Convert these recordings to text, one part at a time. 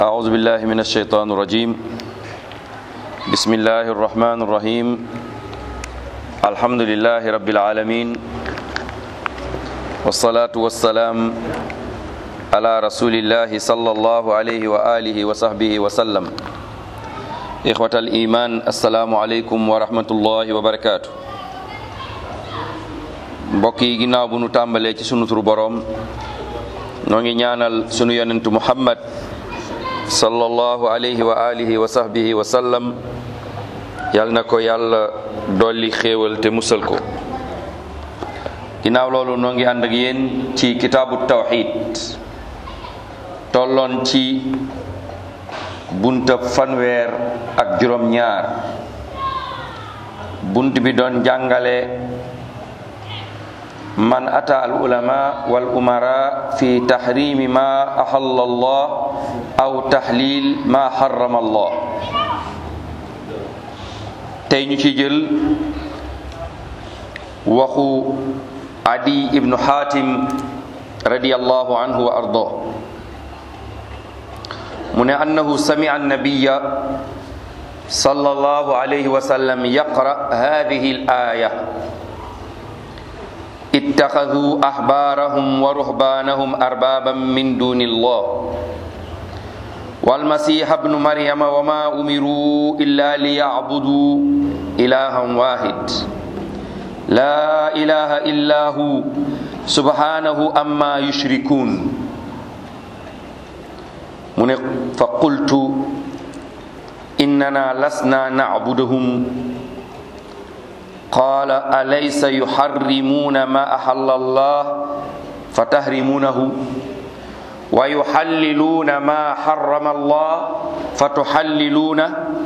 أعوذ بالله من الشيطان الرجيم بسم الله الرحمن الرحيم الحمد لله رب العالمين والصلاة والسلام على رسول الله صلى الله عليه وآله وصحبه وسلم إخوة الإيمان السلام عليكم ورحمة الله وبركاته mbokk yi ginnaaw bu nu tàmbalee ci sunu turu boroom noo ngi ñaanal sunu yonentu muhammad sallallahu alayhi wa alihi wa sahbihi wa sallam yal na ko yàlla dolli xéewal te musal ko ginnaaw loolu noo ngi ànd ak yéen ci kitaabu tawxid tolloon ci bunta fanweer ak juróom ñaar bunt bi doon jàngale man ata al ulama wal umara fi tahrimi ma ahalla allah aw tahlil ma harrama allah tey ñu ci jël waxu adi ibnu hatim radiyallahu anhu wa ardah mu ne annahu sami'a annabiya sallallahu alayhi wa sallam yaqra hadhihi al aya اتخذوا احبارهم ورهبانهم اربابا من دون الله والمسيح ابن مريم وما امروا الا ليعبدوا الها واحد لا اله الا هو سبحانه اما يشركون من فقلت اننا لسنا نعبدهم قال أليس يحرمون ما أحل الله فتحرمونه ويحللون ما حرم الله فتحللونه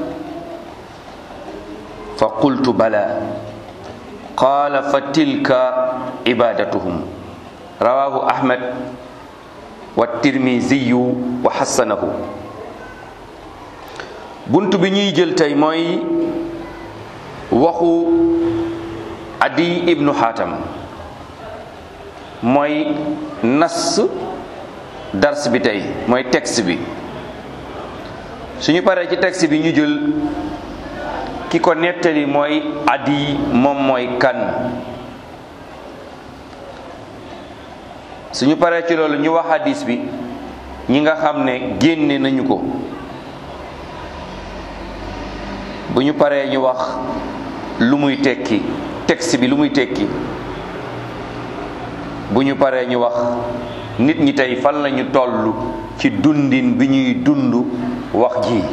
فقلت بلى قال فتلك عبادتهم رواه أحمد والترمذي وحسنه بنت بني جلتي موي waxu adi ibnu xaatam mooy nas dars bi tey mooy texte bi suñu paree ci texte bi ñu jël ki ko nettali mooy adi moom mooy kan suñu paree ci loolu ñu wax hadis bi ñi nga xam ne génne nañu ko bu ñu paree ñu wax lu muy tekki texte bi lu muy tekki bu ñu paree ñu wax nit ñi tey fan lañu toll ci dundin bi ñuy dund wax ji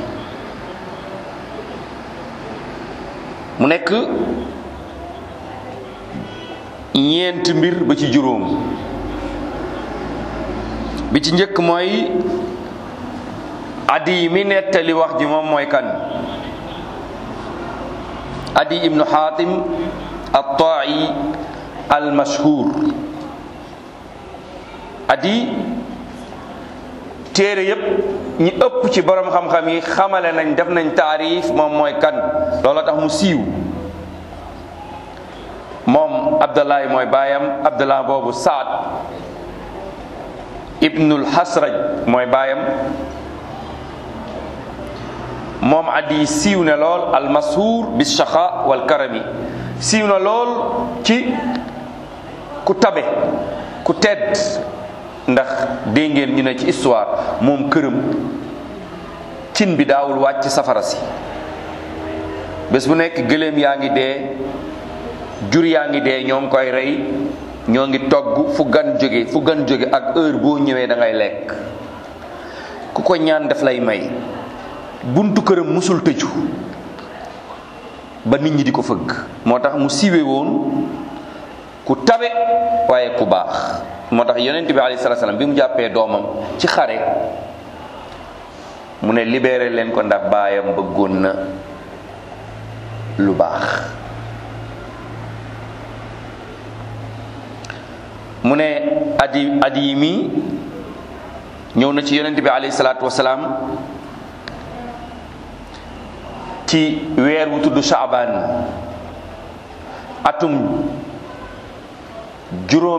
mu nekk ñeent mbir ba ci juróom bi ci njëkk mooy adi mi nettali wax ji moom mooy kan adi ibnu xaatim altaai almashhur adi téere yépp ñi ëpp ci borom xam-xam yi xamale nañ def nañ taarif moom mooy kan loola tax mu siiw moom abdullahi mooy baayam abdullah boobu saad ibnul xasraj mooy baayam moom addi siiw na lool almashur bi shaqa wal karami siiw na lool ci ku tabe ku tedd ndax dégg ngeen ñu ne ci histoire moom këram cin bi daawul wàcc safara si bés bu nekk gëléem yaa ngi dee jur yaa ngi dee ñoo ngi koy rey ñoo ngi togg fu gan jóge fu gan jóge ak heure boo ñëwee da ngay lekk ku ko ñaan daf lay may buntu këram musul tëju ba nit ñi di ko fëgg moo tax mu siiwe woon ku tabe waaye ku baax moo tax yonent bi alayhi salaatu salaam bi mu jàppee doomam ci xare mu ne libéré leen ko ndax baayam bëggoon na lu baax mu ne adi adi mi ñëw na ci yonent bi alayhi salaatu wasalaam ci weer wu tudd Shaaban atum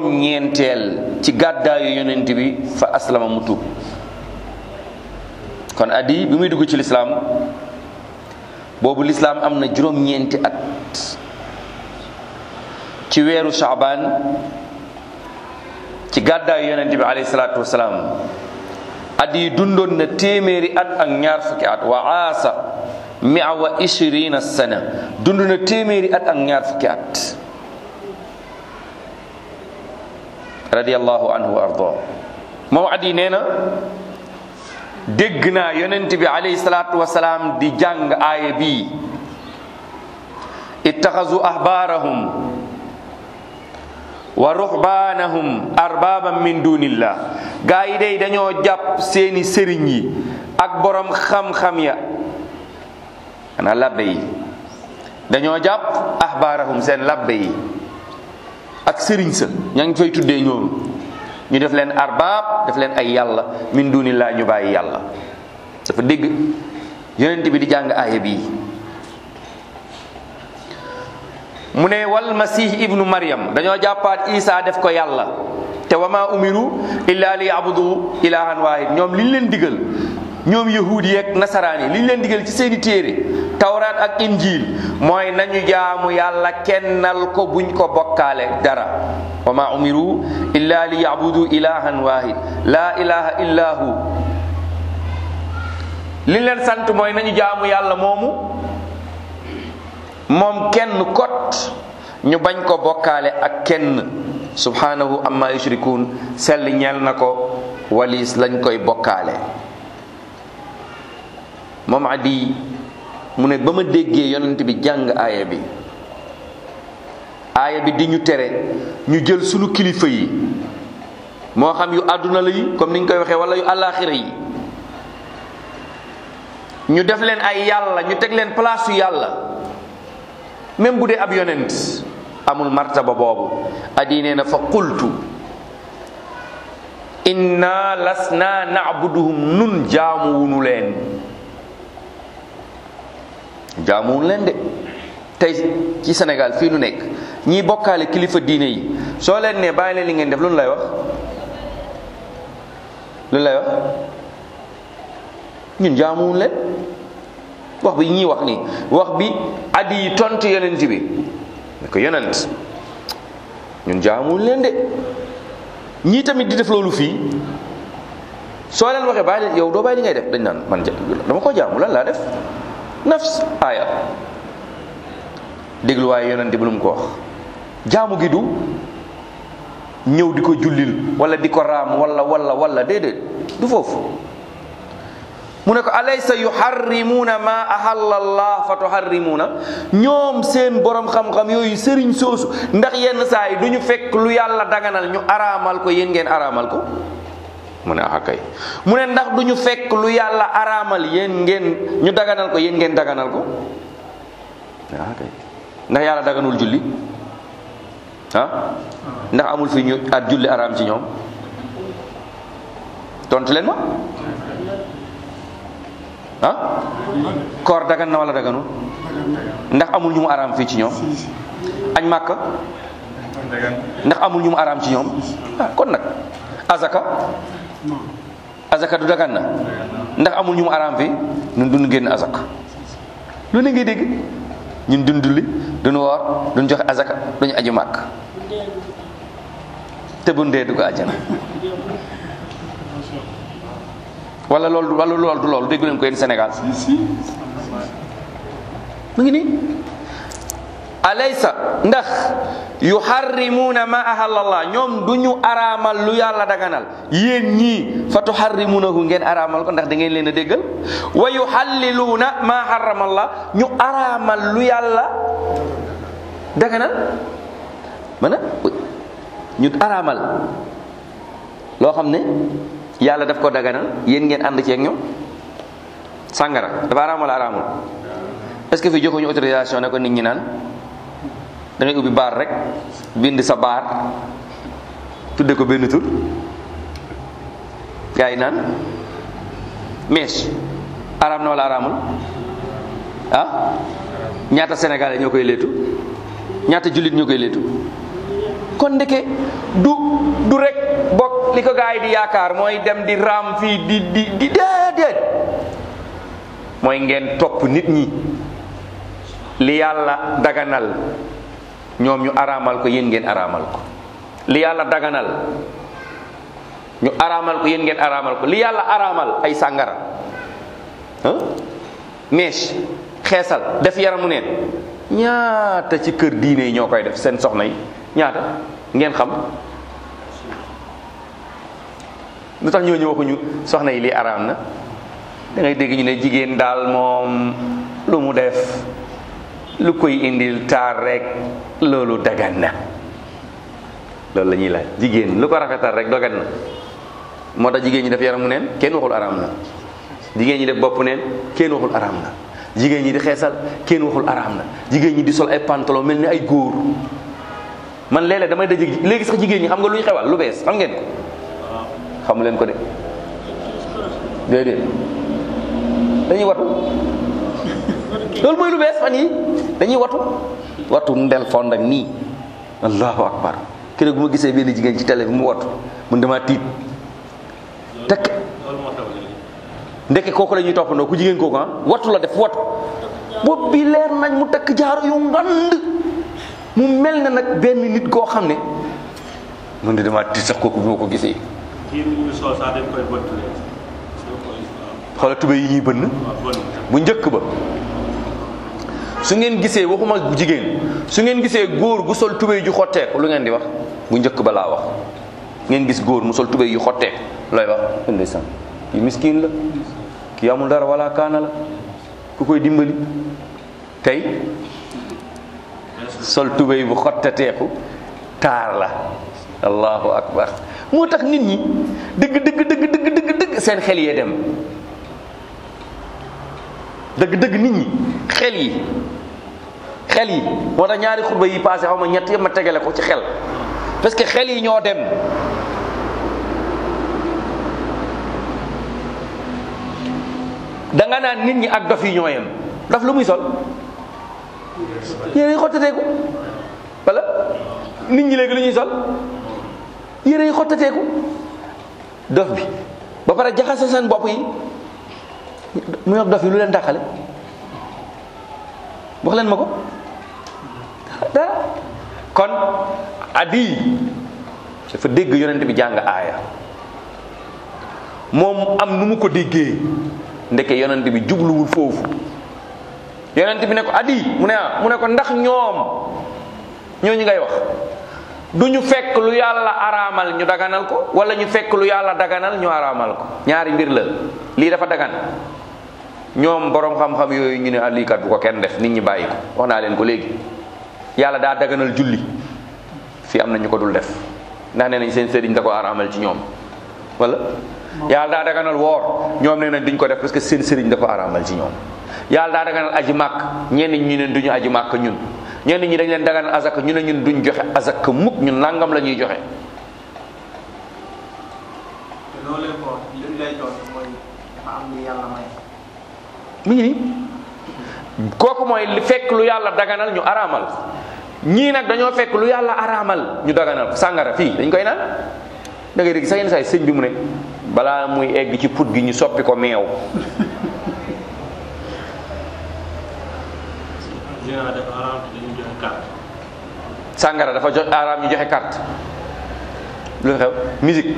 juróom-ñeenteel ci gàddaayu yonent bi fa aslama mu tuub kon addi bi muy dugg ci lislaam boobu lislaam am na juróom-ñeenti at ci weeru shaabaan ci gàddaayu yonent bi alayhi salaatu wasalaam addi dundoon na téeméeri at ak ñaar fukki at wa aasa mia wa ishirina sana dund na téeméeri at ak ñaar fukki at radiyallahu anhu wa arda moom addi nee na dégg naa yonent bi alayhi salaatu wasalaam di jàng aaya bii ittaxazu ahbaarahum wa ruhbaanahum arbaaban min dunillah gaa yi day dañoo jàpp seeni sëriñ yi ak borom xam-xam ya xanaa labbe yi dañoo jàpp ahbaarahum seen labbe yi ak sëriñ sa ña ngi fay tuddee ñoom ñu def leen arbaab def leen ay yàlla min dunillah ñu bàyyi yàlla dafa dégg yonent bi di jàng aaya bii mu ne wal masih ibnu maryam dañoo jàppaat isa def ko yàlla te wa ma umiru illa li yabudu ilahan wahid ñoom liñ leen digal ñoom yahudi yeeg nasaraan yi liñ leen digal ci seeni téere tawraat ak injil mooy nañu jaamu yàlla kennal ko buñ ko bokkaale dara wa ma umiru illa li yabudu ilahan wahid la ilaha illa hu liñ leen sant mooy nañu jaamu yàlla moomu moom kenn kot ñu bañ ko bokkaale ak kenn subhanahu amma yushrikun sell ñeel na ko walis lañ koy bokkaale moom adi mu ne ba ma déggee yonent bi jàng aaya bi aaya bi di ñu tere ñu jël sunu kilifa yi moo xam yu àdduna la yi comme ni ñu koy waxee wala yu àllaaxira yi ñu def leen ay yàlla ñu teg leen place yu yàlla même bu dee ab yonent amul martaba boobu adi nee na fa qultu inna lasna na'buduhum nun jaamuwunu leen jaamuwunu leen de tey ci Sénégal fii nu nekk ñiy bokkaale kilifa diine yi soo leen ne bàyyi leen li ngeen def lu nu lay wax lu lay wax ñun jaamuwunu leen wax bi ñuy wax nii wax bi addi yi tontu yonent bi ne ko yonent ñun jaamuwunu leen de ñii tamit di def loolu fii soo leen waxee bàyyi leen yow doo bàyyi li ngay def dañ naan man dama ko jaamu lan laa def nafs aaya déglu waaye yonent bi lu mu ko wax jaamu gi du ñëw di ko jullil wala di ko raam wala wala wala déedéet du foofu mu ne ko alaysa yuharrimuuna ma ahalla allah fa tuharrimuuna ñoom seen borom xam-xam yooyu sëriñ soosu ndax yenn saa yi du ñu fekk lu yàlla daganal ñu araamal ko yéen ngeen araamal ko mu ne ah kay mu ne ndax du ñu fekk lu yàlla araamal yéen ngeen ñu daganal ko yéen ngeen daganal ko ah kay ndax yàlla daganul julli ah ndax amul fi ñu at julli araam ci ñoom tontu leen ma ah koor dagan na wala daganul ndax amul ñu mu araam fii ci ñoom añ màkka ndax amul ñu mu araam ci ñoom ah kon nag azaka azaka du dagan na ndax amul ñu mu araam fii ñun duñ génn azaka lu ne ngay dégg ñun duñ dulli duñ woor duñ joxe azaka duñu aju màkk te bu ndee du ko àjjana wala loolu wala loolu du loolu déggu leen ko yéen Sénégal mu ngi nii alaysa ndax yuharrimuuna ma ahallallah ñoom du ñu araamal lu yàlla daganal yéen ñii fa tuharrimuunahu ngeen araamal ko ndax da ngeen leen a déggal wa yuhalliluuna ma harramallah ñu araamal lu yàlla daganal mana ñu araamal loo xam ne yàlla daf ko daganal yéen ngeen ànd ceeg ñoom sàngara dafa araam wala araamul est-ce que fi joxuñu autorisation ne ko nit ñi naan da ngay ubbi baar rek bind sa baar tudde ko benn tur gaa yi naan mees araam na wala araamul ah ñaata sénégalais ñoo koy leetu ñaata jullit ñoo koy leetu kon ndeke du du rek bokk li ko gaa yi di yaakaar mooy dem di raam fii di di di déedéet mooy ngeen topp nit ñi li yàlla daganal ñoom ñu araamal ko yéen ngeen araamal ko li yàlla daganal ñu araamal ko yéen ngeen araamal ko li yàlla araamal ay sàngara ah mèche xeesal def yaramu neen ñaata ci kër diine yi ñoo koy def seen soxna yi ñaata ngeen xam lu tax ñooñu waxuñu soxna yi lii araam na da ngay dégg ñu ne jigéen daal moom lu mu def lu koy indil taar rek loolu dagan na loolu la ñuy laaj jigéen lu ko rafetal rek dagan na moo tax jigéen ñi def yaramu neen kenn waxul araam na jigéen ñi def bopp neen kenn waxul araam na jigéen ñi di xeesal kenn waxul araam na jigéen ñi di sol ay pantalon mel ni ay góor man léeg-léeg damay daje léegi sax jigéen ñi xam nga lu ñu xewal lu bees xam ngeen ko xamu leen ko de déedéet dañuy watu loolu mooy lu bees fan yi dañuy watu watu ndel fond ak nii allahu akbar keroog bu ma gisee benn jigéen ci télé bi mu watu mun dama tiit tekk ndeke kooku la ñuy toppandoo ku jigéen kooku ah watu la def watu bopp bi leer nañ mu takk jaaro yu ngand mu mel na nag benn nit koo xam ne mun de dama tiit sax kooku bi ma ko gisee kii bi ñu sol sax dañ koy bëttule. xoola tube yi ñuy bënn bu njëkk ba su ngeen gisee waxuma bu jigéen su ngeen gisee góor gu sol tubéy ju xotteeku lu ngeen di wax bu njëkk ba laa wax ngeen gis góor mu sol tubéy yu xotteeku looy wax ndeysaan kii miskin la kii amul dara wala kaana la ku koy dimbali tey sol tubéy bu xotteteeku taar la allahu akbar moo tax nit ñi dëgg dëgg dëgg dëgg dëgg dëgg seen xel yee dem dëgg dëgg nit ñi xel yi xel yi moo tax ñaari xutba yi passé xaw ma ñett yëpp ma tegale ko ci xel parce que xel yi ñoo dem da nga naan nit ñi ak dof yi ñoo yem dof lu muy sol yére yi xottateeku wala nit ñi léegi lu ñuy sol yére yi xottateeku dof bi ba pare jaxase seen bopp yi mu yor dof yi lu leen dàqale wax leen ma ko dara kon adi dafa dégg yonent bi jàng aaya moom am nu mu ko déggee ndeke yonent bi jubluwul foofu yonent bi ne ko adi mu ne ah mu ne ko ndax ñoom ñooñu ngay wax du ñu fekk lu yàlla araamal ñu daganal ko wala ñu fekk lu yàlla daganal ñu araamal ko ñaari mbir la lii dafa dagan ñoom borom xam-xam yooyu ñu ne ah lii kat bu ko kenn def nit ñi bàyyi ko wax naa leen ko léegi yàlla daa daganal julli fii am na ñu ko dul def ndax nee nañ seen sëriñ da ko araamal ci ñoom wala yàlla daa daganal woor ñoom nee nañ duñ ko def parce que seen sëriñ da ko araamal ci ñoom yàlla daa daganal aji màkk ñenn ñi ne duñu aji màkk ñun ñenn ñi dañ leen daganal azaka ñu ne ñun duñ joxe azaka mukk ñun nangam la ñuy joxe te loolu leen ko li ñu lay jox mooy dafa am lu yàlla may. mi ngi nii kooku mooy li fekk lu yàlla daganal ñu araamal ñii nag dañoo fekk lu yàlla araamal ñu daganal ko sàngara fii dañ koy naan da ngay dégg sax yenn saa yi sëñ bi mu ne balaa muy egg ci put gi ñu soppi ko meew dina def araam dañuy joxe carte. sàngara dafa jox araam ñu joxe carte lu xew musique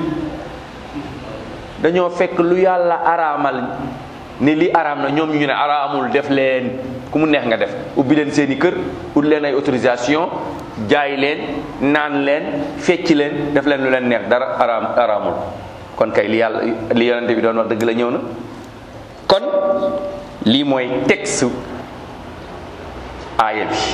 dañoo fekk lu yàlla araamal ne li araam na ñoom ñu ne araamul def leen ku mu neex nga def ubbi leen seeni kër ut leen ay autorisation jaay leen naan leen fecc leen def leen lu leen neex dara araam araamul kon kay li yàlla li yonente bi doon wax dëgg la ñëw na kon lii mooy texte aaya bi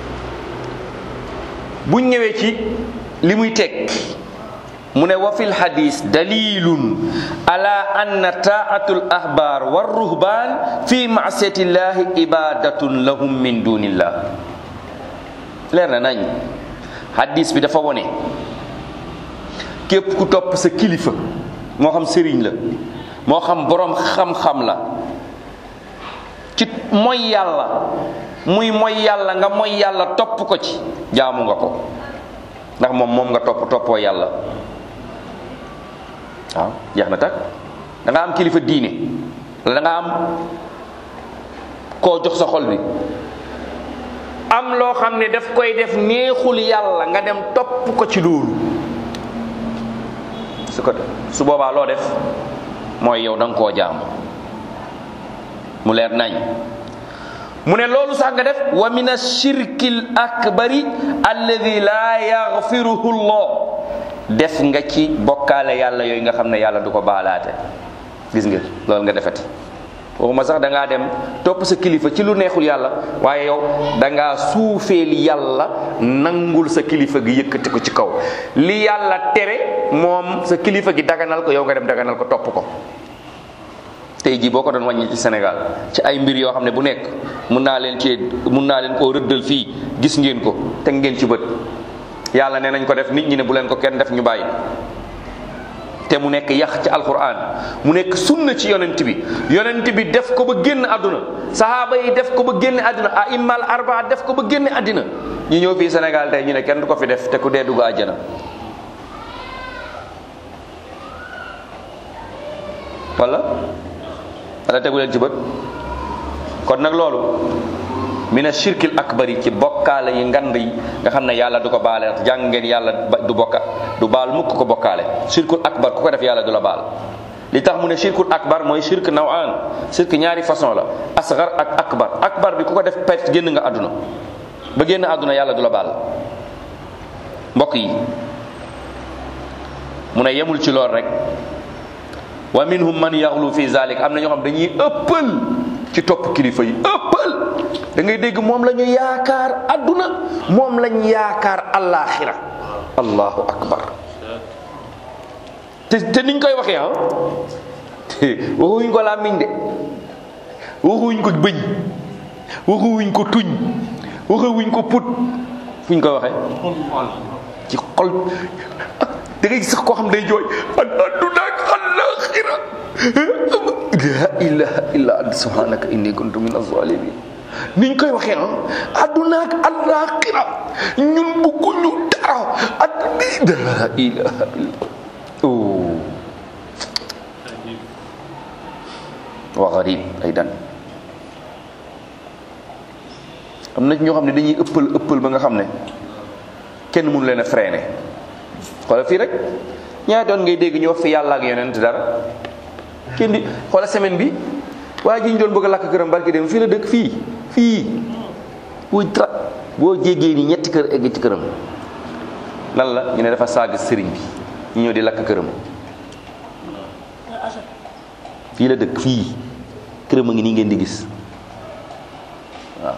buñ ñëwee ci li muy teg mu ne wa fil hadis dalilun ala anna taatul ahbar wa ruhban fi maasiyati llahi ibadatun lahum min dunillah leer na nañ hadis bi dafa wone képp ku topp sa kilifa moo xam sëriñ la moo xam boroom xam-xam la ci mooy yàlla muy mooy yàlla nga mooy yàlla topp ko ci jaamu nga ko ndax moom moom nga topp toppoo yàlla waaw jeex na tak da nga am kilifa diine wala da nga am koo jox sa xol bi am loo xam ne daf koy def neexul yàlla nga dem topp ko ci loolu su ko su boobaa loo def mooy yow da nga koo jaam mu leer nañ mu ne loolu sax nga def wa min ashirkil akbari alladi laa yaxfiruhu llah def nga ci bokkaale yàlla yooyu nga xam ne yàlla du ko baalaate gis nga loolu nga defati waxuma sax da ngaa dem topp sa kilifa ci lu neexul yàlla waaye yow da ngaa suufeel yàlla nangul sa kilifa gi yëkkati ko ci kaw li yàlla tere moom sa kilifa gi daganal ko yow nga dem daganal ko topp ko tey jii boo ko doon wàññi ci Sénégal ci ay mbir yoo xam ne bu nekk mun naa leen ci mun naa leen koo rëddal fii gis ngeen ko teg ngeen ci bët yàlla ne nañ ko def nit ñi ne bu leen ko kenn def ñu bàyyi te mu nekk yax ci alquran mu nekk sunna ci yonent bi yonent bi def ko ba génn àdduna sahaaba yi def ko ba génn àdduna a immal arbaa def ko ba génn àddina ñu ñëw fii Sénégal tey ñu ne kenn du ko fi def te ku dee dugg àjjana wala wala tegu leen ci bët kon nag loolu mina shirkil akbari ci bokkaale yi ngand yi nga xam ne yàlla du ko baale jàng ngeen yàlla du bokka du baal mukk ko bokkaale shirkul akbar ku ko def yàlla du la baal li tax mu ne shirkul akbar mooy shirk nawaan shirk ñaari façon la asgar ak akbar akbar bi ku ko def perte génn nga àdduna ba génn àdduna yàlla du la baal mbokk yi mu ne yemul ci lool rek wa minhum man yaxlu fi zalik am na ñoo xam dañuy ëppal ci topp kilifa yi ëppal da ngay dégg moom la ñu yaakaar adduna moom lañ yaakaar alaxira allahu akbar te te niñ koy waxee ah waxuñ ko làmmiñ de waxuñ ko bëñ waxuñ ko tuñ waxuñ ko put fuñ koy waxee ci xol da ngay sax koo xam day jooy adduna ak alaxira la ilaha illa ant subhanaka inni kuntu min azalimin niñ koy waxee ah adduna ak alaxira ñun bëgguñu dara adduna la ilaha illa oh wa garib aydan am na ñoo xam ne dañuy ëppal ëppal ba nga xam ne kenn mënu leen a freiné xoolal fii rek ñaata yoon ngay dégg ñu wax fi yàlla ak yonent dara kenn di xoolal semaine bi waa ji ñu doon bëgg a lakk këram barki dem fii la dëkk fii fii boo tra boo jéggee ni ñetti kër egg ci këram lan la ñu ne dafa saag sëriñ bi ñu ñëw di lakk këram fii la dëkk fii këram a ngi nii ngeen di gis waaw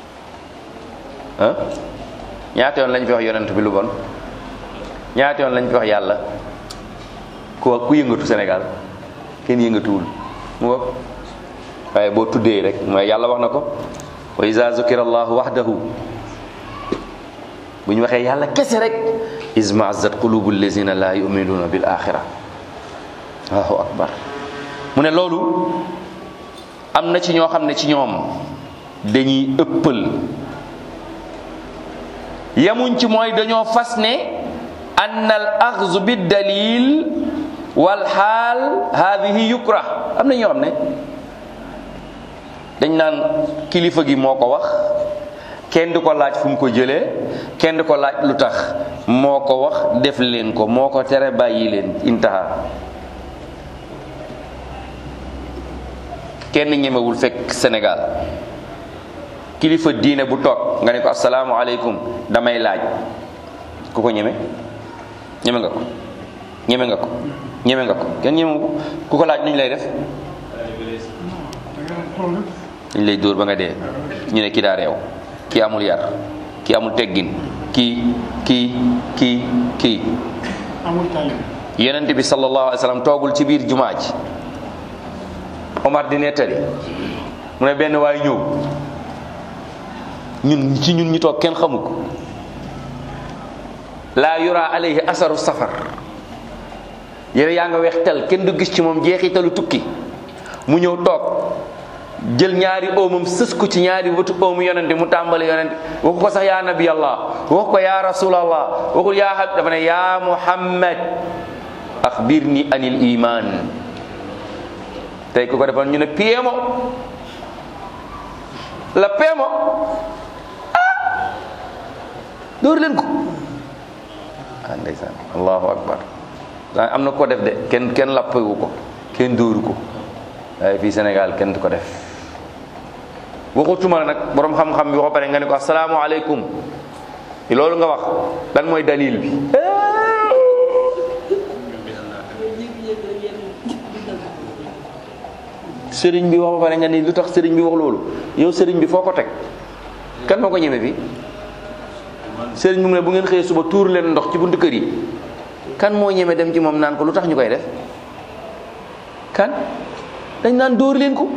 ah ñaata yoon lañ fi wax yonent bi lu bon ñaata yoon lañ fi wax yàlla ku ku yëngatu Sénégal kenn yëngatuwul mu wax waaye boo tuddee rek mooy yàlla wax na ko wa iza zukira allahu wahdahu bu ñu waxee yàlla kese rek izmaazat qulubu allazina la yuminuna bil axira allahu akbar mu ne loolu am na ci ñoo xam ne ci ñoom dañuy ëppal yamuñ ci mooy dañoo fas ne ann al axzu bi dalil wal xaal haadihi yukrah am na ñoo xam ne dañ naan kilifa gi moo ko wax kenn du ko laaj fu mu ko jëlee kenn du ko laaj lu tax moo ko wax def leen ko moo ko tere bàyyi leen intaha kenn ñemewul fekk Sénégal kilifa diine bu toog nga ne ko asalaamaaleykum damay laaj ku ko ñeme ñeme nga ko ñeme nga ko ñeme nga ko kenn ñemewu ko ku ko laaj nuñ lay def dañ lay dóor ba nga dee ñu ne kii daa réew kii amul yar kii amul teggin kii kii kii kii yonent bi sallallahu alayhi wa sallam toogul ci biir jumaa ji Omar di nettali mu ne benn waay ñëw ñun ci ñun ñi toog kenn xamu ko laa yura alayhi asaru safar yére yaa nga weex tel kenn du gis ci moom jeexitalu tukki mu ñëw toog jël ñaari oomam sës ko ci ñaari wëtu oomu yonente mu tàmbali yonente waxu ko sax yaa nabi allah waxu ko yaa rasulallah waxul yaa hab dafa ne yaa muhammad axbirni anil iman tey ku ko defoon ñu ne piemo la peemo ah dóor leen ko ah ndeysaan allahu akbar daa am na ko def de kenn kenn lappewu ko kenn dóoru ko waaye fii Sénégal kenn du ko def waxutuma la nag borom xam-xam bi ko pare nga ne ko asalaamaaleykum loolu nga wax lan mooy dalil bi sëriñ bi wax ba pare nga ni lu tax sëriñ bi wax loolu yow sëriñ bi foo ko teg kan moo ko ñeme fi sëriñ bi mu ne bu ngeen xëyee suba tuur leen ndox ci buntu kër yi kan moo ñeme dem ci moom naan ko lu tax ñu koy def kan dañ naan dóor leen ko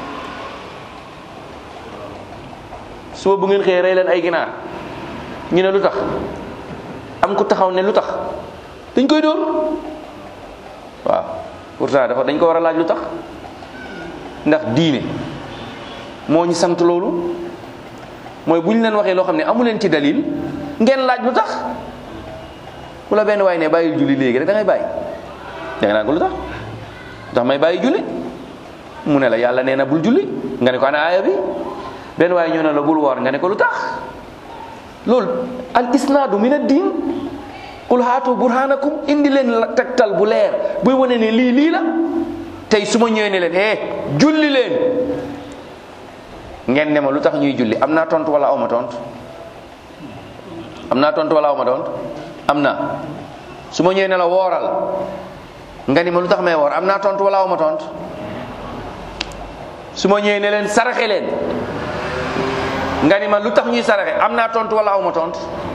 suba bu ngeen xëyee rey leen ay ginaar ñu ne lu tax am ku taxaw ne lu tax dañ koy dóor waaw pourtant dafa dañ ko war a laaj lu tax ndax diine moo ñu sant loolu mooy bu ñu leen waxee loo xam ne amu leen ci dalil ngeen laaj lu tax bu la benn waay ne bàyyil julli léegi rek da ngay bàyyi da nga naan ko lu tax ndax may bàyyi julli mu ne la yàlla nee na bul julli nga ne ko ana aaya bi benn waay ñëw ne la bul woor nga ne ko lu tax loolu al isnaadu min ad-diin qul haatu burhanakum indi leen la tegtal bu leer buy wane ne lii lii la tey su ma ñëwee ne leen eh julli leen ngeen ne ma lu tax ñuy julli am naa tontu wala aw ma tontu am naa tontu wala aw ma tontu am na su ma ñëwee ne la wooral nga ni ma lu tax may woor am naa tontu wala aw ma tontu su ma ñëwee ne leen saraxe leen nga ni ma lu tax ñuy saraxe am naa tontu wala aw ma tontu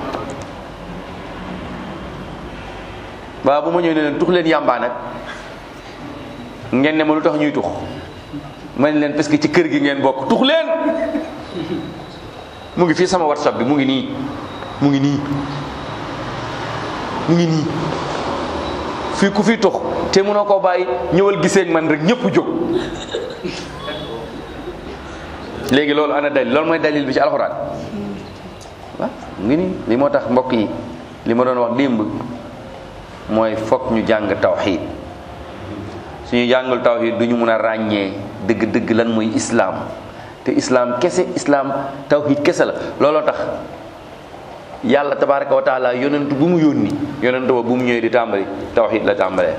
waaw bu ma ñëwee ne leen tux leen yàmbaa nag ngeen ne ma lu tax ñuy tux ma ne leen parce que ci kër gi ngeen bokk tux leen mu ngi fii sama whatsapp bi mu ngi nii mu ngi nii mu ngi nii fii ku fi tux te mënoo koo bàyyi ñëwal gisee ak man rek ñëpp jóg léegi loolu ana dalil loolu mooy dalil bi ci alxuraan waaw mu ngi nii li moo tax mbokk yi li ma doon wax démb mooy fokk ñu jàng tawxiid suñu jàngul tawxiid du ñu mun a ràññee dëgg-dëgg lan mooy islaam te islaam kese islaam tawxiid kese la looloo tax yàlla tabaraka wa taala yonent bu mu yónni yonent ba bu mu ñëwee di tàmbali tawxiid la tàmbalee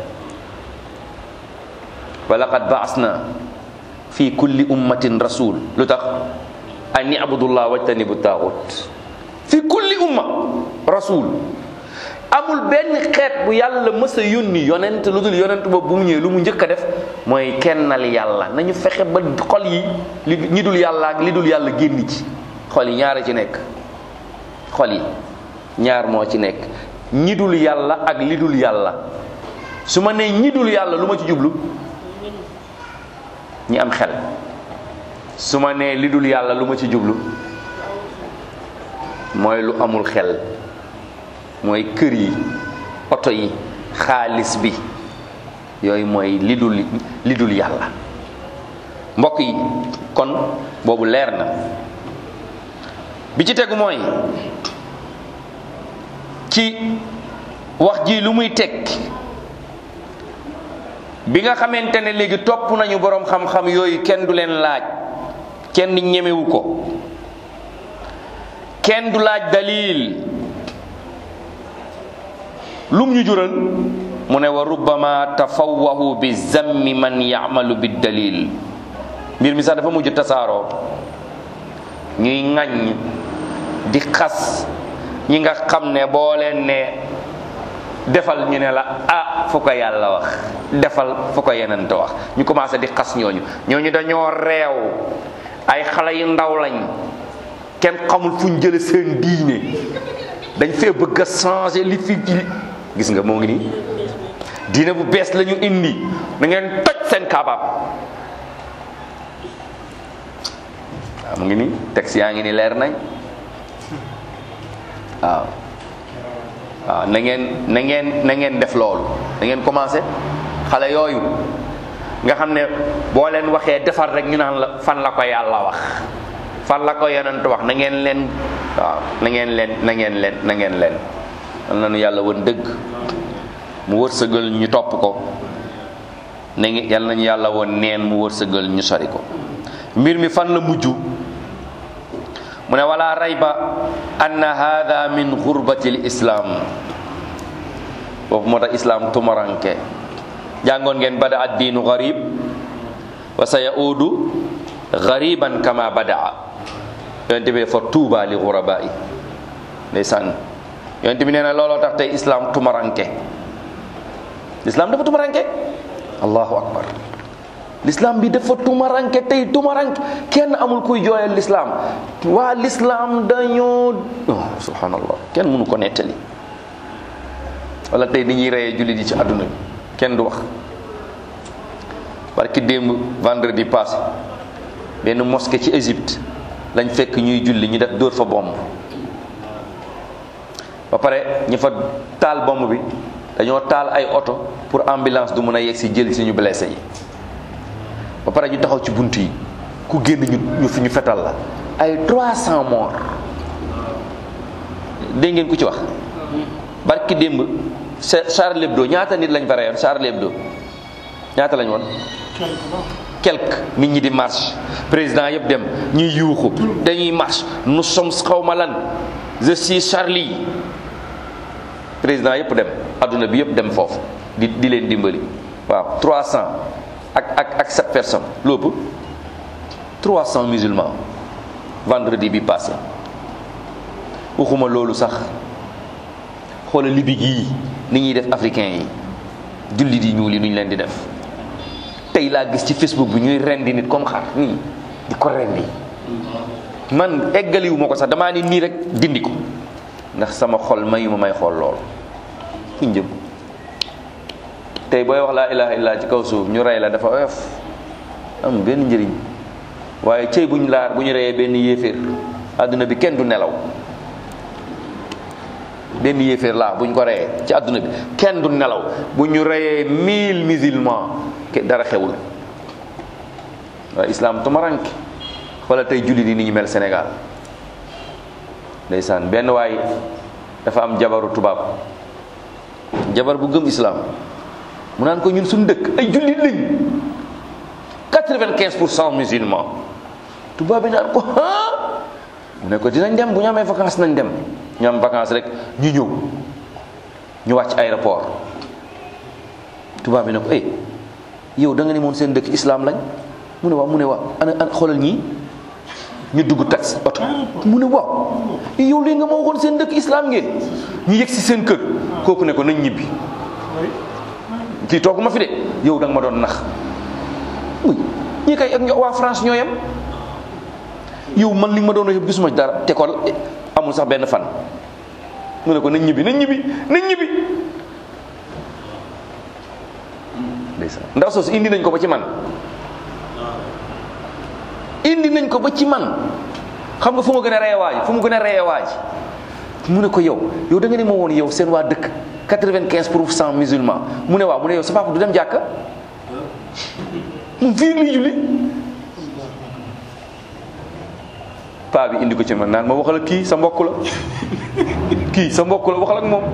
wa laqad baasna fi kulli ummatin rasul lu tax an ibudullah wajtanibu taaxut fi kulli umma rasul amul benn xeet bu yàlla mës a yónni yonent lu dul yonent boobu bu mu ñëwee lu mu njëkk a def mooy kennal yàlla nañu fexe ba xol yi li ñi dul yàlla ak li dul yàlla génn ci xol yi ñaar a ci nekk xol yi ñaar moo ci nekk ñi dul yàlla ak li dul yàlla su ma nee ñi dul yàlla lu ma ci jublu ñi am xel su ma nee li dul yàlla lu ma ci jublu mooy lu amul xel mooy kër yi oto yi xaalis bi yooyu mooy li dul li dul yàlla mbokk yi kon boobu leer na bi ci tegu mooy ci wax ji lu muy teg bi nga xamante ne léegi topp nañu boroom xam-xam yooyu kenn du leen laaj kenn ñemewu ko kenn du laaj dalil lum ñu jural mu ne wa rubbama tafawwahu bi zammi man yamalu bi dalil mbir mi sax dafa mujj tasaaroo ñuy ŋaññ di xas ñi nga xam ne boo leen ne defal ñu ne la ah fu ko yàlla wax defal fu ko yenente wax ñu commencé di xas ñooñu ñooñu dañoo reew ay xale yu ndaw lañ kenn xamul fu ñu jële seen diine dañ fee bëgg a changer li fi gis nga moo ngi nii diine bu bees la ñu indi na ngeen toj seen kabaab waaw mu ngi nii texte yaa ngi ni leer nañ waaw waaw na ngeen na ngeen na ngeen def loolu da ngeen commencé xale yooyu nga xam ne boo leen waxee defar rek ñu naan la fan la ko yàlla wax fan la ko yonent wax na ngeen leen waaw na ngeen leen na ngeen leen na ngeen leen yal na nu yàlla woon dëgg mu wërsëgal ñu topp ko na ngi yal nañu yàlla woon neen mu wërsëgal ñu sori ko mbir mi fan la mujj mu ne wala rayba anna hada min gurbati l islam boobu moo tax islam tumaranke jàngoon ngeen bada ad diinu garib wa sa yaudu gariban kama badaa yonente bi dafa tuuba li guraba yi ndeysaan yonente bi nee na looloo tax tey islam tumaranke l'islam dafa tumaranke allahu akbar l'islam bi dafa tumaranke tey tumaranke kenn amul kuy jooyal l'islam waa l'islam dañoo oh, subhanallah kenn mënu ko nettali wala tey ni ñuy reyee jullit yi ci àdduna bi kenn du wax parce que démb vendredi passé benn mosquée ci Égypte lañ fekk ñuy julli ñu def dóor fa bomb ba pare ñu fa taal bomb bi dañoo taal ay oto pour ambulance du mën a yegg si jël si ñu blessé yi ba pare ñu taxaw ci bunt yi ku génn ñu ñu fi ñu fetal la ay 300 morts dégg ngeen ku ci wax barki démb Charlie Hebdo ñaata nit lañ fa reyoon Charlie Hebdo ñaata lañ woon quelque nit ñi di marche président yëpp dem ñuy yuuxu dañuy marche nous sommes xawma lan je suis Charlie président yëpp dem adduna bi yëpp dem foofu di di leen dimbali waaw 300 ak ak ak 7 personnes lépp 300 musulmans vendredi bi passé waxuma loolu sax xoola libi gii ni ñuy def africain yi jullit yi ñuul yi nu ñu leen di def tey laa gis ci facebook bi ñuy rendi nit comme xar nii di ko rendi man eggaliwu ma ko sax damaa ni nii rek dindi ko ndax sama xol mayu ma may xool lool fu njëm tey booy wax laa ilaha illa ci kaw suuf ñu rey la dafa oyof am benn njëriñ waaye cëy buñ laar bu ñu reyee benn yéeféer àdduna bi kenn du nelaw benn yéeféer laa buñ ko reyee ci àdduna bi kenn du nelaw bu ñu reyee mille musulmans ke dara xewul waaye islam tumaranke wala tey jullit yi ni ñu mel Sénégal ndeysaan benn waay dafa am jabaru tubaab jabar bu gëm islam mu naan ko ñun suñu dëkk ay jullit lañ quatre-vingt-quinze pour cent musulmans tubaab bi naan ko ah mu ne ko dinañ dem bu ñu amee vacances nañ dem ñu am vacances rek ñu ñëw ñu wàcc aéroport tubaab bi ne ko eh yow da nga ne moon seen dëkk islam lañ mu ne waaw mu ne waaw ana ana xoolal ñii ñu dugg taxi oto mu ne waaw yow lii nga ma waxoon seen dëkk islam ngeen ñu yegg si seen kër kooku ne ko nañ ñibbi kii toogu ma fi de yow da nga ma doon nax uy ñii kay ak waa France ñoo yem yow man li nga ma doon wax yëpp gisuma dara te kon amul sax benn fan mu ne ko nañ ñibbi nañ ñibbi nañ ñibbi ndeysaan ndaw soosu indi nañ ko ba ci man indi nañ ko ba ci man xam nga fu ma gën a reye waaj fu mu gën a reye waaj mu ne ko yow yow da nga ne ma woon yow seen waa dëkk quatre-vingt-quinze pour cent musulman mu ne waaw mu ne yow sa papa du dem jàkka mu fii li julli paa bi indi ko ci man naan ma waxal ak kii sa mbokk la kii sa mbokk la waxal ak moom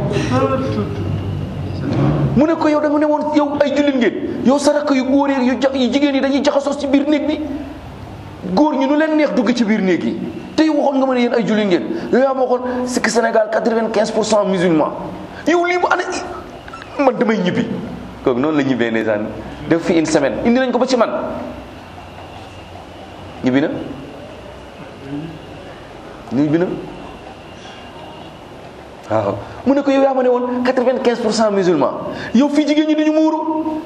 mu ne ko yow da nga ne woon yow ay jullit ngeen yow sa rakk yu góor yu yu jigéen yi dañuy jaxasoo ci biir néeg bi góor ñi nu leen neex dugg ci biir néeg yi te yow waxoon nga ma ne yéen ay jullit ngeen yow yaa ma waxoon sikk Sénégal quatre-vingt-quinze pour cent musulman yow lii mu ana man damay ñibbi kooku noonu la ñibbee ndeysaan def fi une semaine indi nañ ko ba ci man ñibbi na ñibbi na waaw mu ne ko yow yaa ma ne woon quatre-vingt-quinze pour cent musulman yow fii jigéen ñi duñu muuru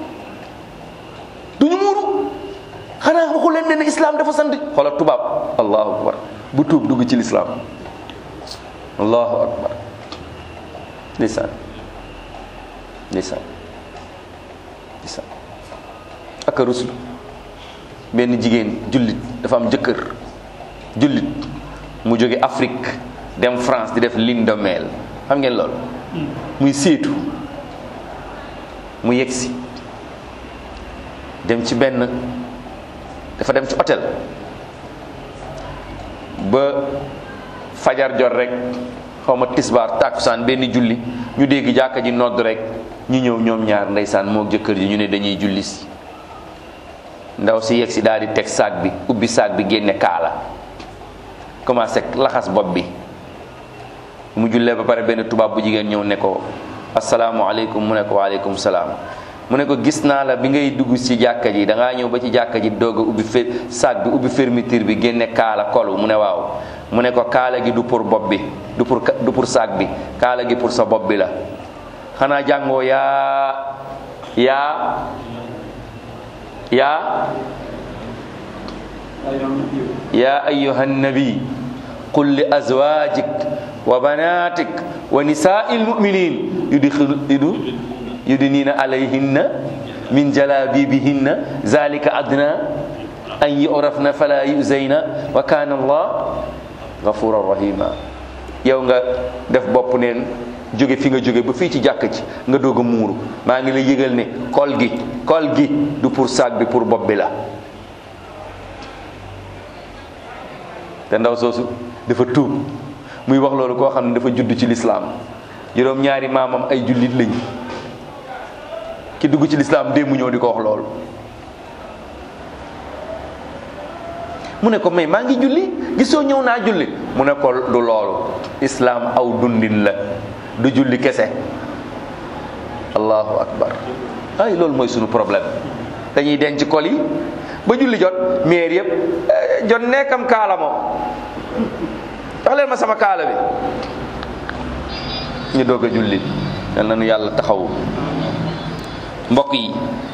duñu muuru xanaa waxu leen ne islam dafa sant xoolal tubaab allahu akbar bu tuub dugg ci lislaam allahu akbar ndeysaan ndeysaan ndeysaan ak a ruslu benn jigéen jullit dafa am jëkkër jullit mu jóge Afrique dem France di def lune de miel xam ngeen loolu muy séetu mu yegsi dem ci benn dafa dem ci hôtel ba fajar jot rek xaw ma tisbaar tàkkusaan benn julli ñu dégg jàkka ji nodd rek ñu ñëw ñoom ñaar ndeysaan moo jëkkër ji ñu ne dañuy julli si ndaw si yegsi daal di teg saag bi ubbi saag bi génne kaala commencé laxas bopp bi mu jullee ba pare benn tubaab bu jigéen ñëw ne ko asalaamualeykum mu ne ko waaleykum salaam mu ne ko gis naa la bi ngay dugg ci jàkka ji da ngaa ñëw ba ci jàkka ji doog a ubbi fer sac bi ubbi fermeture bi génne kaala kolu mu ne waaw mu ne ko kaala gi du pour bopp bi du pour du pour sac bi kaala gi pour sa bopp bi la xanaa jàngoo yaa yaa yaa yaa ayuha nabi qul li azwajik wa banatik wa nisaai lmuminin yudxilu yudu yudnina alayhinna min jalabibihinna zalika adna an yurafna fala yuzayna wa kana allah gafuran rahima yow nga def bopp neen jóge fi nga jóge ba fii ci jàkk ci nga doog a muuru maa ngi lay yëgal ne kol gi kol gi du pour saag bi pour bopp bi la te ndaw soosu dafa tuub muy wax loolu koo xam ne dafa judd ci lislaam juróom ñaari maamam ay jullit lañ ki dugg ci lislaam démb ñëw di ko wax loolu mu ne ko mais maa ngi julli gisoo ñëw naa julli mu ne ko du loolu islaam aw dundin la du julli kese allahu akbar ay loolu mooy sunu problème dañuy denc kol yi ba julli jot meer yëpp jot nekkam kaala moo jox leen ma sama kaala bi ñu doog a julli yal na nu yàlla taxawu mbokk yi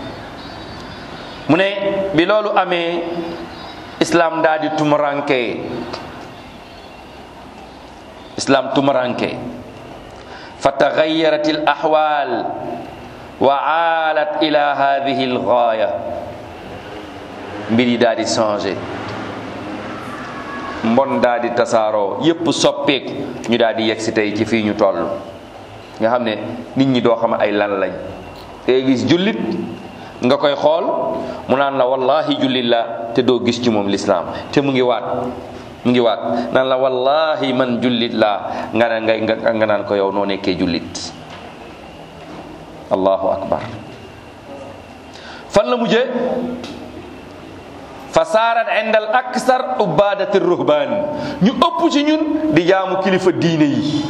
mu ne bi loolu amee islam daal di tumuranke islam tumuranke fa taxayarat al axwal wa aalat ila hadihi al gaaya mbir yi daal di changé mbon daal di tasaaroo yépp soppeeku ñu daal di yegg si tey ci fii ñu toll nga xam ne nit ñi doo xam ay lan lañ te gis jullit nga koy xool mu naan la wallahi jullit la te doo gis ci moom lislaam te mu ngi waat mu ngi waat naan la wallahi man jullit laa nga ne ngay nga naan ko yow noo nekkee jullit allahu akbar fan la mujjee fa saarat inda al aksar ubadati ruhban ñu ëpp ci ñun di jaamu kilifa diine yi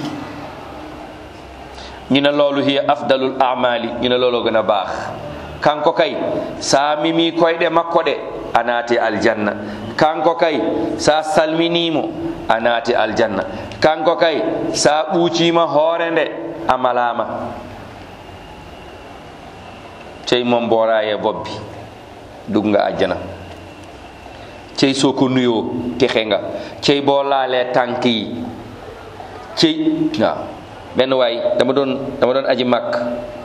ñu ne loolu hiya afdalul amali ñu ne looloo gën a baax kanko kay sa mimi koyɗe makko ɗe a naati aljanna kanko kay sa salminimo a naati aljanna kanko kay sa ɓuucima hoore nde a malama cey mom mboraye bobbi dug nga ajjana cey soo ko nuyoo texe nga cey boo laalee tànk yi cey waaw benn waay dama doon dama doon aji màkk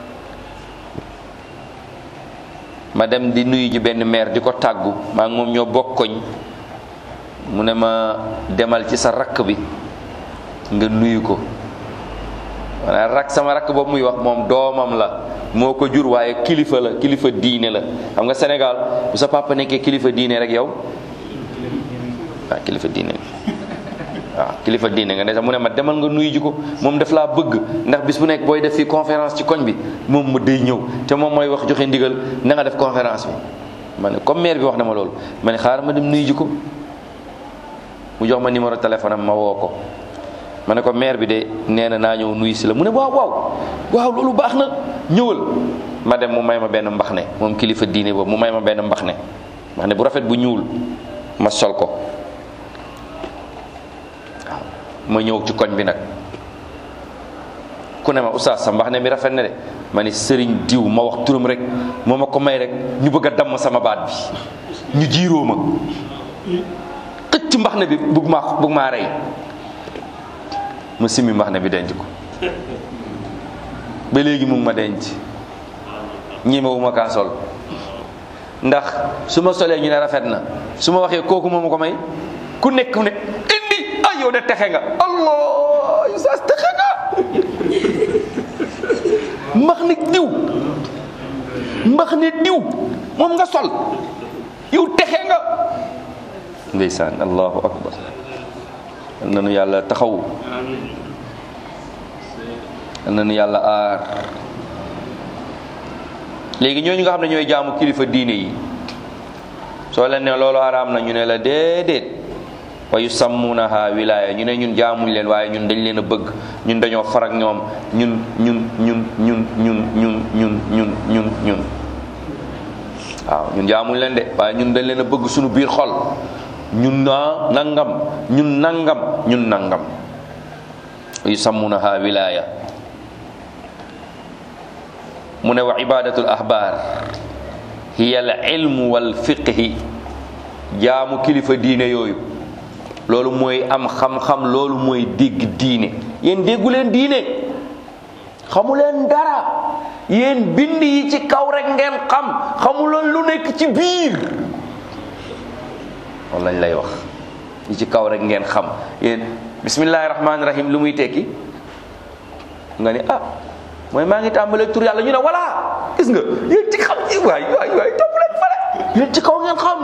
ma dem di nuyu ji benn maire di ko tàggu maa ngi moom ñoo bokkoñ mu ne ma demal ci sa rakk bi nga nuyu ko maanaam rak sama rakk boobu muy wax moom doomam la moo ko jur waaye kilifa la kilifa diine la xam nga Sénégal bu sa papa nekkee kilifa diine rek yow waaw kilifa diine waaw kilifa diine nga ne sax mu ne ma demal nga nuyu ji ko moom daf laa bëgg ndax bis bu nekk booy def fii conférence ci koñ bi moom mu day ñëw te moom mooy wax joxe ndigal na nga def conférence bi ma ne comme maire bi wax na ma loolu ma ne xaaral ma dem nuyu ji ko mu jox ma numéro téléphone am ma woo ko ma ne ko maire bi de nee na naa ñëw nuyu si la mu ne waaw waaw waaw loolu baax na ñëwal ma dem mu may ma benn mbax ne moom kilifa diine boobu mu may ma benn mbax ne mbax ne bu rafet bu ñuul ma sol ko waaw ma ñëw ci koñ bi nag ku ne ma oustaz sa mbax ne mi rafet na de ma ne sëriñ diw ma wax turam rek moo ma ko may rek ñu bëgg a damm sama baat bi ñu jiiroo ma xëcc mbax ne bi bugg maa bugg maa rey ma simmi mbax ne bi denc ko ba léegi mu ngi ma denc ñemewu ma kaa sol ndax su ma solee ñu ne rafet na su ma waxee kooku moo ma ko may ku nekk ne indi ay yow de texe nga allah yu saas texe nga mbax ne diw mbax ne diw moom nga sol yow texe nga ndeysaan allahu akbar yal na nu yàlla taxaw yal na nu yàlla aar léegi ñooñu nga xam ne ñooy jaamu kilifa diine yi soo leen ne loolu araam na ñu ne la déedéet wa yusammunaha wilaya ñu ne ñun jaamuñ leen waaye ñun dañ leen a bëgg ñun dañoo farak ñoom ñun ñun ñun ñun ñun ñun ñun ñun ñun ñun waaw ñun jaamuñ leen de waaye ñun dañ leen a bëgg suñu biir xol ñun naa nangam ñun nangam ñun nangam wa yusammunaha wilaya mu ne wa ibadatul ahbar hiya al ilmu wal fiqhi jaamu kilifa diine yooyu loolu mooy am xam-xam loolu mooy dégg diine yéen déggu leen diine xamu leen dara yéen bind yi ci kaw rek ngeen xam xamu leen lu nekk ci biir loolu lañ lay wax yi ci kaw rek ngeen xam yéen bismillahi rahmaani rahim lu muy tekki nga ni ah mooy maa ngi tàmbalee tur yàlla ñu ne voilà gis nga yéen ci xam waay waay waay topp leen fale yéen ci kaw ngeen xam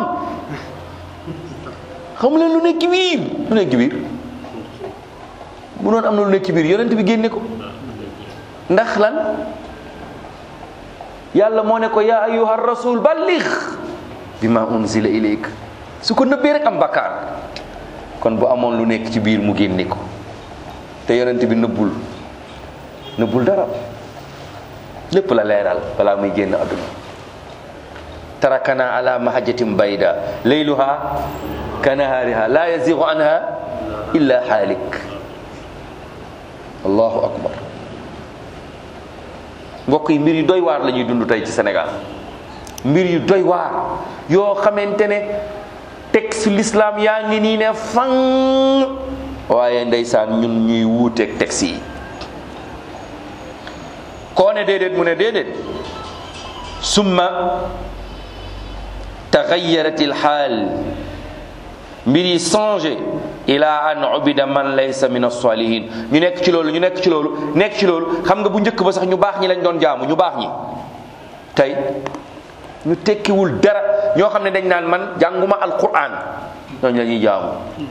xamu leen lu nekk ci biir lu nekk ci biir bu noonu am na lu nekk ci biir yonent bi génne ko ndax lan yàlla moo ne ko yaa ayyuha rasul balligh bima unzila ilayk su ko nëbbee rek am bakkaar kon bu amoon lu nekk ci biir mu génne ko te yonent bi nëbbul nëbbul dara lépp la leeral balaa muy génn àdduna tarakana ala mahajjatin bayda layluha kanahaariha la yazigu anha illa xaalik allahu akbar mbokk yi mbir yu doy waar la ñuy dund tey ci Sénégal mbir yu doy waar yoo xamante ne texte l'islam yaa ngi nii ne fang waaye ndeysaan ñun ñuy wuuteeg texte yi koo ne déedéet mu ne déedéet summa taxayarat ilxaal mbir yi changé ila an ubida man laysa min as-salihin ñu nekk ci loolu ñu nekk ci loolu nekk ci loolu xam nga bu njëkk ba sax ñu baax ñi lañ doon jaamu ñu baax ñi tey ñu tekkiwul dara ñoo xam ne dañ naan man jànguma alquran ñooñu la ñuy jaamu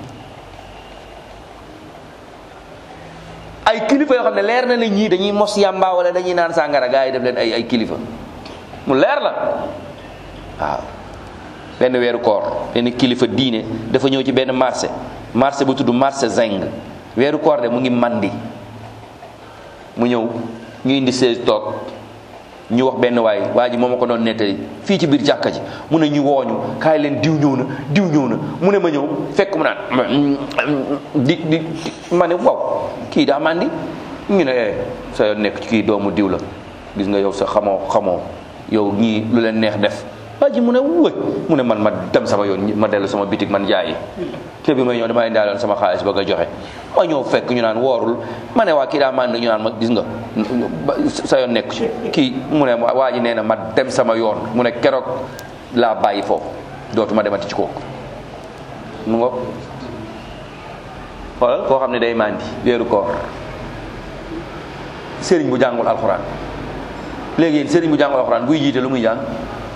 ay kilifa yoo xam ne leer na la ñii dañuy mos yàmba wala dañuy naan sàngara gars yi def leen ay ay kilifa mu leer la waaw benn weeru koor benn kilifa diine dafa ñëw ci benn marché marché bu tudd marché zeng weeru koor de mu ngi mandi mu ñëw ñu indi seize toog ñu wax benn waay waa ji moo ma ko doon nettali fii ci biir jàkka ji mu ne ñu wooñu kaay leen diw ñëw na diw ñëw na mu ne ma ñëw fekk mu naan di di ma ne waaw kii daa mandi ñu ne eh sa yoon nekk ci kii doomu diw la gis nga yow sa xamoo xamoo yow ñii lu leen neex def waa ji mu ne wëy mu ne man ma dem sama yoon ma dellu sama bitig man jaayi kii bi may ñëw dama indaaloon sama xaalis bëgg a joxe ma ñëw fekk ñu naan woorul ma ne waa kii daa mànd ñu naan ma gis nga sa yoon nekk ci kii mu ne waa ji nee na ma dem sama yoon mu ne keroog laa bàyyi foofu dootuma demati ci kooku mu nga xoolal koo xam ne day màndi weeru koor sëriñ bu jàngul alxuraan léegi yéen sëriñ bu jàngul alxuraan buy jiite lu muy jàng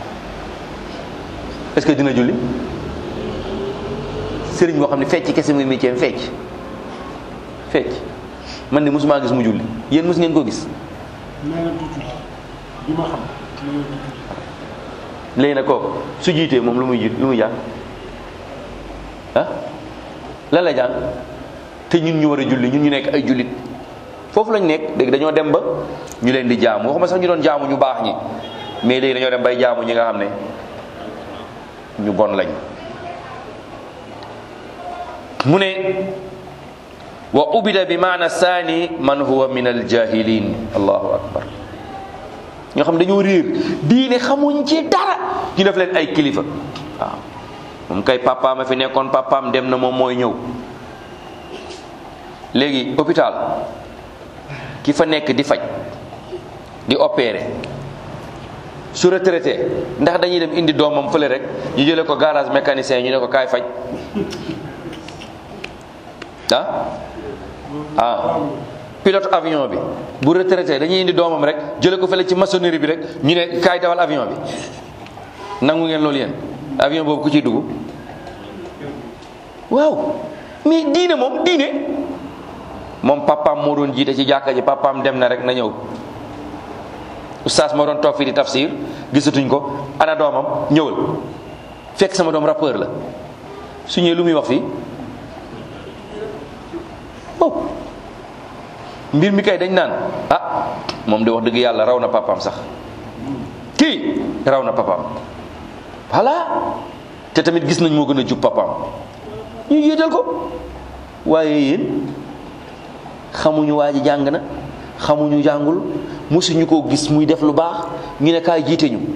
est-ce que dina julli sëriñ boo xam ne fecc kese muy métier fecc fecc man de mosuma gis mu julli yéen mos ngeen ko gis. léegi nag kooku su jiitee moom lu muy jiit lu muy jàng ah lan la jàng te ñun ñu war a julli ñun ñu nekk ay jullit foofu lañ nekk léegi dañoo dem ba ñu leen di jaamu waxuma sax ñu doon jaamu ñu baax ñi mais léegi dañoo dem bay jaamu ñi nga xam ne ñu bon lañ mu ne wa ubida bi maana saani man huwa min aljahilin allahu akbar ñoo xam dañoo réer diine xamuñ ci dara ñu def leen ay kilifa waaw moom kay papaam a fi nekkoon papaam dem na moom mooy ñëw léegi hôpital ki fa nekk di faj di opérer su retraité ndax dañuy dem indi doomam fële rek ñu jële ko garage mécanicien ñu ne ko kaay faj ah ah pilote avion bi bu retraité dañuy indi doomam rek jële ko fële ci maçonnerie bi rek ñu ne kaay dawal avion bi nangu ngeen loolu yéen avion boobu ku ciy dugg waaw mais diine moom diine moom papaam moo doon jiite ci jàkka ji papaam dem na rek na ñëw oustaz moo doon toog fii di tafsir gisatuñ ko ana doomam ñëwal fekk sama doom rappeur la su ñëwee lu muy wax fii oh mbir mi kay dañ naan ah moom de wax dëgg yàlla raw na papaam sax kii raw na papaam voilà te tamit gis nañ moo gën a jub papaam ñu yéetal ko waaye yéen xamuñu waa ji jàng na xamuñu jàngul mosuñu koo gis muy def lu baax ñu ne kaay jiite ñu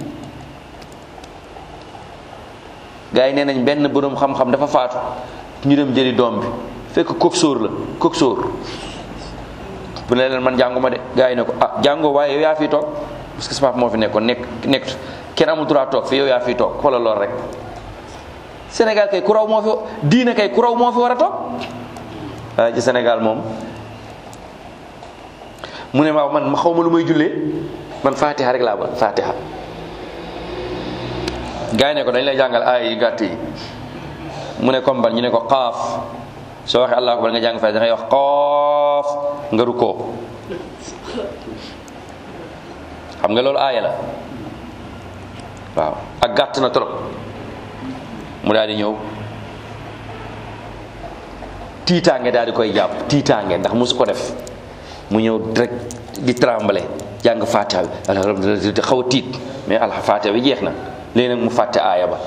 gars yi nee nañ benn boroom xam-xam dafa faatu ñu dem jëli doom bi fekk coxeur la coxeur bu ne leen man jànguma de gars yi ne ko ah jàngoo waaye yow yaa fi toog parce que sa papa moo fi nekkoon nekk nekk kenn amul droit toog fi yow yaa fi toog xoolal lool rek Sénégal kay ku raw moo fi diine kay ku raw moo fi war a toog waaye ci Sénégal moom mu ne ma man ma xaw ma lu may jullee man fatiha rek laa ba fatiha gars yi ne ko dañ lay jàngal aay yi gàtt yi mu ne comme ban ñu ne ko xaaf soo waxee allah akbar nga jàng fay da ngay wax xoof nga rukkoo xam nga loolu aaya la waaw ak gàtt na trop mu daal di ñëw tiitaange daal di koy jàpp tiitaange ndax musu ko def mu ñëw rek di trembler jàng fatiha bi alhamdulilah xaw a tiit mais al fatiha bi jeex na léegi nag mu fàtte aaya ba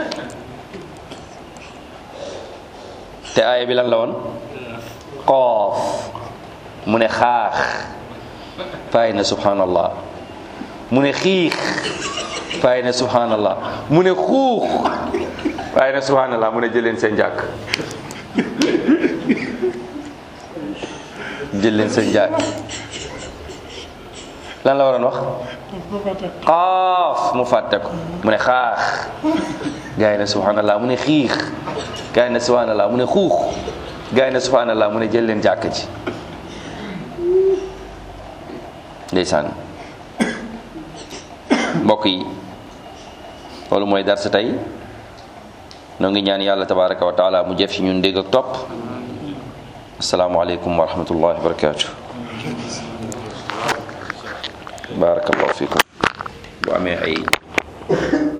te aaya bi lan la woon xoof mu ne xaax faay na subhanallah mu ne xiix faay na subhanallah mu ne xuux faay na subhanallah mu ne jëleen seen jàkk jël leen seen jàkk lan la waroon wax xaaf mu fàtte ko mu ne xaax gaa yi ne subhanallah mu ne xiix gaa yi ne subhanallah mu ne xuux gaa yi ne subhanallah mu ne jël leen jàkk ji ndeysaan mbokk yi loolu mooy dar sa tey noo ngi ñaan yàlla tabaraka wa taala mu jëf ci ñun dégg ak topp asalaamualeykum wa rahmatullahi wa barakatuh barakallahu fikum bu amee ay